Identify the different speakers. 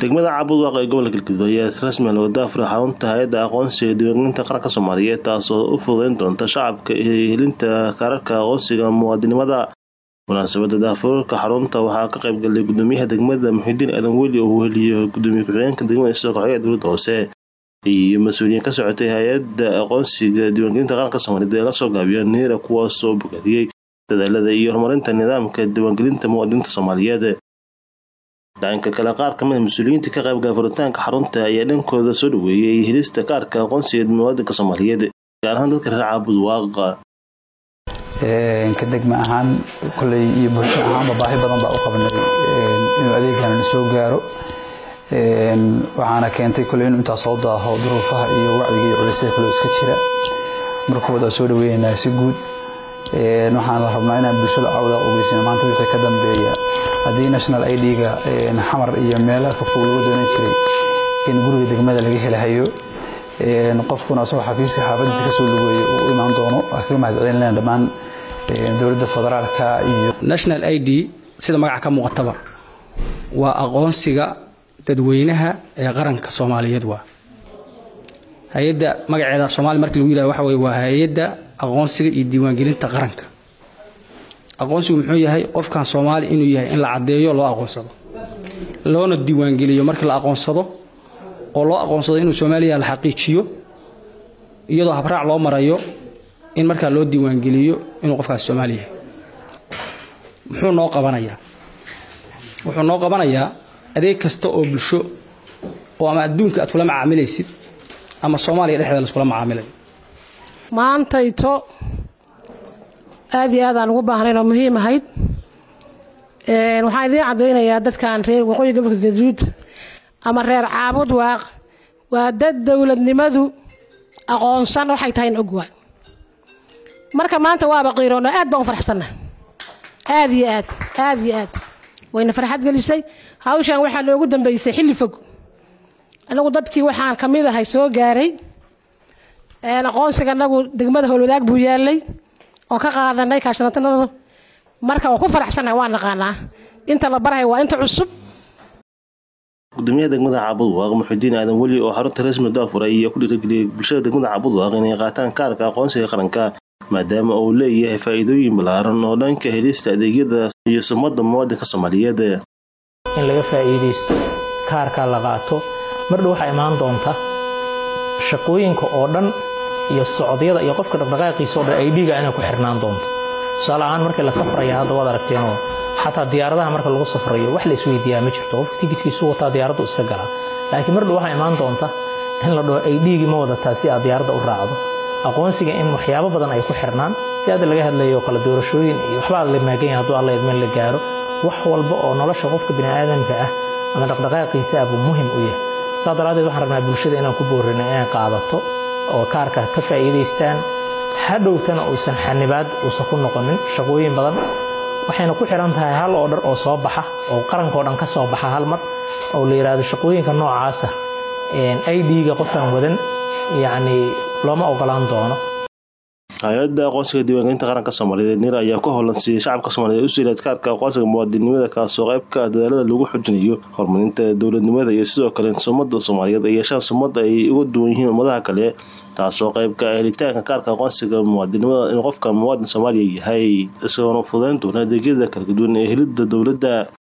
Speaker 1: degmada caabudwaaq ee gobolka galgaduud ayaa si rasmi looga daafuray xarunta hay-adda aqoonsiga diiwaangelinta qaranka soomaaliyeed taasoo u fududeyn doonta shacabka iyo helinta kaararka aqoonsiga muwaadinimada munaasabada daafurka xarunta waxaa ka qaybgalay gudoomiyaha degmada muxidiin aadan weli oo weheliyo gudoomiye ku-xigeenka degmada isagoo kaxoga dowladda hoose iyo mas-uuliyiin ka socotay hay-adda aqoonsiga diiwaangelinta qaranka soomaaliyeed ee lasoo gaabiya niira kuwaasoo bogaadiyey dadaalada iyo horumarinta nidaamka diiwaangelinta muwaadiniinta soomaaliyeed dhanka kale qaar kamid mas-uuliyiinta ka qaybgala furitaanka xarunta ayaa dhankooda soo dhaweeyay helista kaarka aqoonsiga muwaadinka soomaaliyeed gaar ahaan dadka reer caabud waaqa
Speaker 2: ka degma ahaan koley iyo bulsho ahaanba baahi badan baa u qabnay inuu adeegan soo gaaro waxaana keentay koley inuu intaas soo daaho duruufaha iyo wacdiga iyo culisyada kale iska jira markooda soo dhaweynaynaa si guud waxaan la rabnaa inaan bulshada cawda ogeysin maanta wixii ka dambeeya haddii national id-ga xamar iyo meelaha fogfog lagu doonan jiray in guriga degmada laga helahayo qofkuna asagoo xafiiska xaafadiisa kasoo lugeeya uu imaan doono kaga mahadcelinayna dhammaan dowladda federaalka iyo
Speaker 3: national i d sida magaca ka muuqataba waa aqoonsiga dadweynaha ee qaranka soomaaliyeed waa hay-adda magaceeda soomaali markii lagu yihah waxa weye waa hay-adda aqoonsiga iyo diiwaangelinta qaranka aqoonsigu muxuu yahay qofkan soomaali inuu yahay in la caddeeyo loo aqoonsado loona diiwaangeliyo markii la aqoonsado oo loo aqoonsado inuu soomaaliya la xaqiijiyo iyadoo habraac loo marayo in markaa loo diiwaangeliyo inuu qofkaas soomaali yahay muxuu noo qabanayaa wuxuu noo qabanayaa adeeg kasta oo bulsho oo ama adduunka aad kula macaamilaysid ama soomaaliya dhexdeeda laiskula macaamilayo
Speaker 4: maantayto aad iyo aad aan ugu baahnayn oo muhiim ahayd waxaan idiin caddaynayaa dadkan reer waqooyi gobolka gaduud ama reer caabud waaq waa dad dowladnimadu aqoonsan waxay tahay in ogwaa marka maanta waaba qiiroona aad baan u farxsanna aad iyo aad aad iyo aad wayna farxad gelisay hawshan waxaa noogu dambeysay xilli fog anagu dadkii waxaan ka mid ahay soo gaaray aqoonsiga anagu degmada howlwadaag buu yaalay oo ka qaadanay kaashanatanada marka waa ku faraxsannahay waa naqaanaa inta la barahay waa inta cusub
Speaker 1: gudoomiyaha degmada caabudwaaq muxudiin aadan weli oo xarunta rasmi daafuray ayaa ku dhiirageliyay bulshada degmada caabudwaaq inay qaataan kaarka aqoonsiga qaranka maadaama uu leeyahay faa'iidooyin ballaaran oo dhanka helista adeegyada iyo sumada muwaadinka soomaaliyeed
Speaker 5: in laga faa'iidaysto kaarka la qaato mardhow waxaa imaan doonta shaqooyinka oo dhan iyo socdyada iyo qofka dhaqdhaqaaqiisa oo dhan aydhiga inay ku xirnaan doonto tusaale ahaan markii la safraya hadda waad aragteenoo xataa diyaaradaha marka lagu safrayo wax la isweydiiyaa ma jirto qofka tikidkiisu wataa diyaaraddu iska galaa laakiin mardhow waxaa imaan doonta in la dhaho aydhigii ma wadataa si aad diyaaradda u raacdo aqoonsiga in waxyaabo badan ay ku xirnaan si hadda laga hadlayo kala doorashooyin iyo waxbaa la maaganya hadduu alla idmeen la gaaro wax walba oo nolosha qofka bini'aadamka ah ama dhaqdhaqaaqiisa ah buu muhim u yahay saa daraaddeed waxaan rabnaa bulshada inaan ku boorino inay qaadato oo kaarka ka faa'iidaystaan hadhowtana uusan xanibaad uusan ku noqonin shaqooyin badan waxayna ku xiran tahay hal oo dhar oo soo baxa oo qarankao dhan ka soo baxa hal mar oo la yidhaahdo shaqooyinka noocaasa idga qofkaan wadan yacni looma ogolaan doono
Speaker 1: hay-adda aqoonsiga diiwaangelinta qaranka soomaaliyeed nir ayaa ku holansiiyey shacabka soomaliyeed u siiraad kaarka aqoonsiga muwaadinimada kaasoo qaybka dadaalada lagu xojinayo horumarinta dowladnimada iyo sidoo kale sumada soomaaliyeed ay yeeshaan sumad ay uga duwan yihiin ummadaha kale taasoo qaybka helitaanka kaarka aqoonsiga muwaadinimada in qofka muwaadin soomaaliya yahay isagoona fududeyn doona adeegyada kala duwan ee helidda dowladda